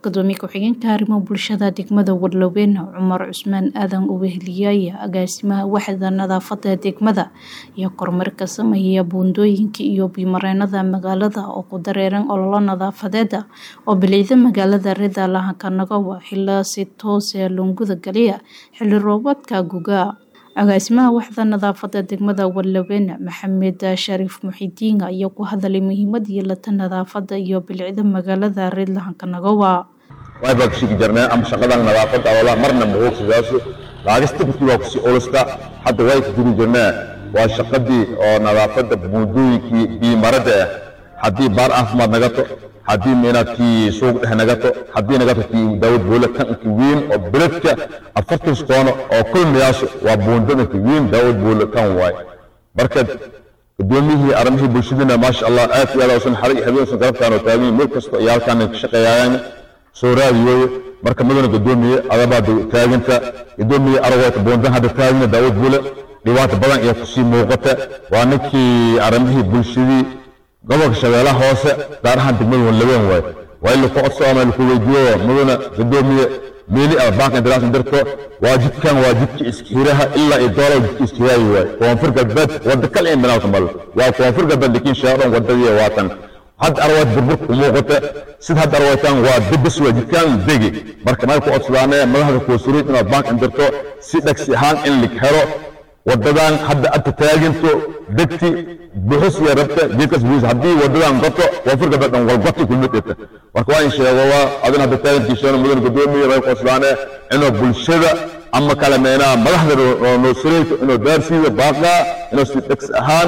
gudoomiye ku-xigeenka arrimaha bulshada degmada Warlaweyne Cumar Cusmaan Aadan oo weheliyay agaasimaha waaxda nadaafada degmada iyo kormeerka sameeya buundooyinka iyo biyo-mareenada magaalada oo ku dareeran ololo nadaafadeed oo bilicda magaalada Rida Lahankanaga xilli si toos ah loo guda galaya xilli roobaadka guga agaasimaha waaxda nadaafada degmada Warlaweyne Maxamed Shariif Muxidiin ayaa ku hadlay muhiimada yeelata nadaafada iyo bilicda magaalada Rida Lahankanaga way baa kushigi jirnaa ama shaqadan nadaafadda awala marna ma hoogsidaaso laagista dadkii waa kusii olusta hadda way ku jiri jirnaa waa shaqadii oo nadaafadda buundooyinkii biimarada ah haddii baar caafimaad nagato haddii meenaadkii suuq dhex nagato haddii nagato kii daawad boole tanki weyn oo beledka afartan koono oo kulmiyaasu waa buundadanki weyn daawad boole tan waay marka gudoomiyihii arrimihii bulshadina maasha allah aad iyo aad usan xarig habeensan garabtaan oo taagan meel kasta iyo halkaan ka shaqeeyayaan soo raadiyooyo marka mudana gudoomiye adabaa taaganta gudoomiye aragwayta boondan hadda taagina daawad bule dhibaato badan ayaa kusii muuqata waa ninkii arrimihii bulshadii gobolka shabeellaha hoose gaar ahaan degmada wanlaween waaye waa in laku codso ama laku weydiiyo mudana gudoomiye meeli ama bank interaas dirto waa jidkan waa jidka iskihiraha ilaa iyo doolar jidka iskihiraayi waaye koonfur galbeed wadda kale in banaawta mal waa koonfur galbeed lakiin sheeqan wadadii waatan hadda arwayd burburka u muuqata sida hadda arwaytaan waa debes waa jidkaan degi marka may ku codsadaane madaxda koosuriid inaad bank indirto si dhagsi ahaan in lig helo wadadan hadda adta taaginto degti buxus iyo rabta geedkas buus haddii wadadan goto koonfur galbeed dhan walgoti kulmadeta marka waa in sheego waa adin hadda taagintiisheeno mudan gudoomiye may ku codsadaane inuu bulshada ama kale meenaa madaxda noo sureyto inuu daarsiiyo baaqaa inuu si dhagsi ahaan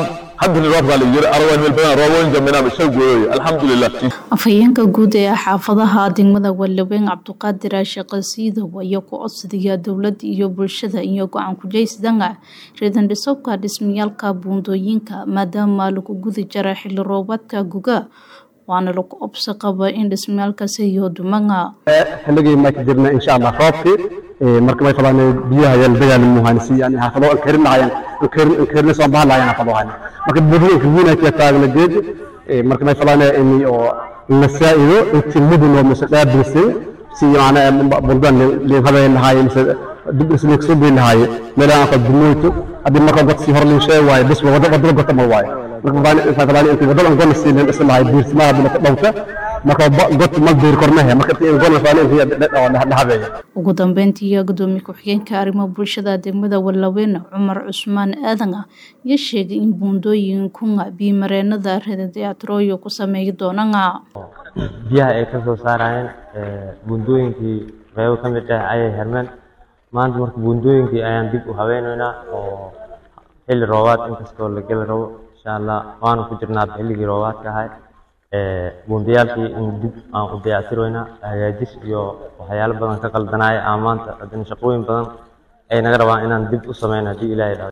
afhayeenka guud ee xaafadaha degmada Warlaweyne Cabduqaadir Sheekh Siidow ayaa ku codsadaya dowladda iyo bulshada iyo go'aan ku jeysdanga ridan dhisabka dhismayaalka buundooyinka maadaama lagu guda jira xilli roobaadka guga waana lagu obsa qaba in dhismayaalkaasi iyo dumanga xilligii ma ka jirna insha Allah roobkii marka may qabaan biyaha yaan dagaal muuhan si yani xaafado aan karin lahayn aan karin soo baahan lahayn xaafado hayn marka buundooyinka weyn ay taagna geed marka may qabaan in oo la saa'ido intii mudun oo mase dhaabisay si macna bundan li hada lahaay mase dib isla soo bay lahaay meelaha qad dumoyto hadii marka dad si hor lin shay waay bis wada wada gota ma waay marka baan inta qabaan intii wada aan gona siin isla lahaay biirsmaha bila dhawta marka god ma diir kornaha marka tii gona faan intii dhahabeeya ugu dambeyntii gudoomiye ku-xigeenka arrimaha bulshada degmada Warlaweyne Cumar Cusmaan Aadan ayaa sheegay in buundooyinka biyo-mareenada Rida ku sameeyi doonaan biyaha ay ka soo saarayeen buundooyinkii qaybo ka mid ah ayay hermeen maanta marka buundooyinkii ayaan dib u haweynaynaa oo xilli roobaad inkastoo la geli rabo insha allah waanu ku jirnaa xilligii roobaadka ahay buundayaalkii in dib aan u dayactiroynaa hagaajis iyo waxyaalo badan ka qaldanaya aan maanta haddana shaqooyin badan ay naga rabaan inaan dib u sameyno haddii ilaahay